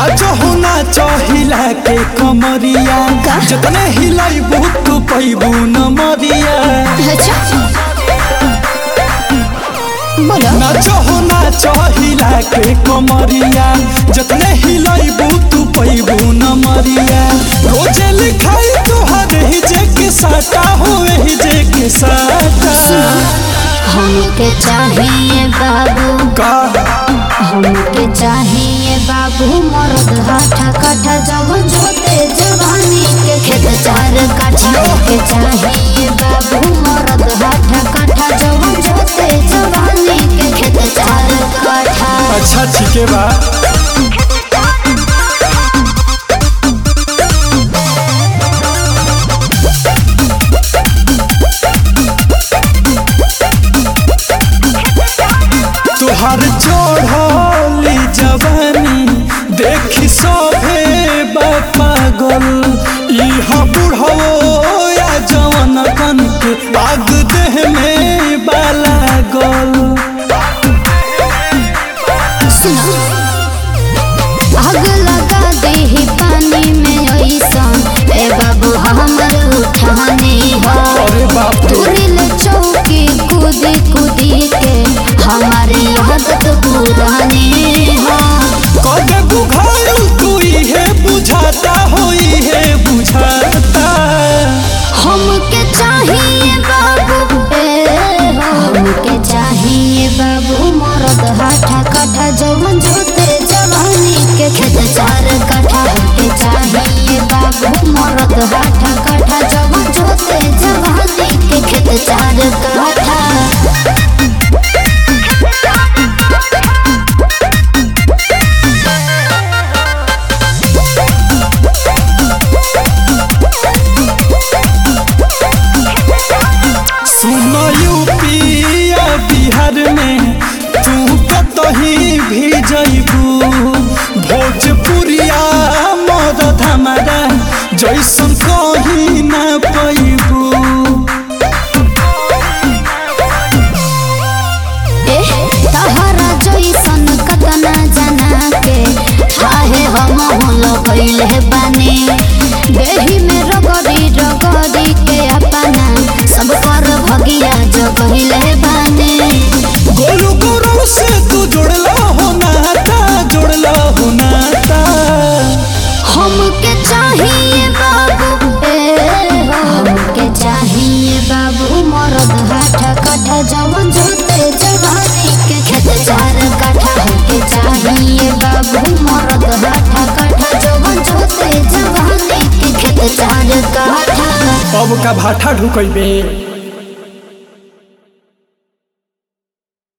नाचो हो नाचो हिला के कमरिया का? जतने हिलाइबू तू पैबू न मरिया अच्छा बोलो नाचो हो नाचो हिला के कमरिया जतने हिलाइबू तू पैबू न मरिया रोजे लिखाई तोहर ही जे के साटा हो ही जे के साटा हमके चाहिए बाबू का हमके चाहिए बाबू मर्द हाथा काठा जब जोते जवानी के खेत चार काठा के चाहिए बाबू मर्द हाथा काठा जब जोते जवानी के खेत चार काठा अच्छा ठीके बा तुहार चढ़ली जवानी देखी सभे पागल इहा बुढ़ो या जवन कन के आग देह में बाला गल सुनो आग लगा दे ही पानी में ऐसा ए बाबू हमर उठाने हो अरे बाप रे तुरिल चौकी कूदी कूदी के हमारी आदत पुरानी हो कदे बुझाइल तू इहे बुझाता हो इहे बुझाता हमके चाहिए बाबू ए हो हमके चाहिए बाबू मरद हाथा काठा जवन जोते जवानी के खेत चार काठा हमके चाहिए बाबू मरद हाथा काठा जवन जोते जवानी के खेत चार काठा सुन यूपिया बिहार में तू कतही भी जइबू भोजपुरिया मदद हमारा जैसन कहीं ना पैबू एह, तहरा जैसन कतना जना के थाहे हम होलो गइले बानी देही में रगड़ी रगड़ी के अपना सब कर भगिया जगहिले बानी गोलू गोरू से तू जुड़ला हो नाता जुड़ला हो नाता हमके चाहिए बाबू ए हो, हमके चाहिए बाबू मरद हाथा काठा जवन जोते जवानी के खेत चार काठा हमके चाहिए बाबू मरद हाथा काठा जवन जोते जवानी के खेत चार काठा अब का भाठा ढुकैबे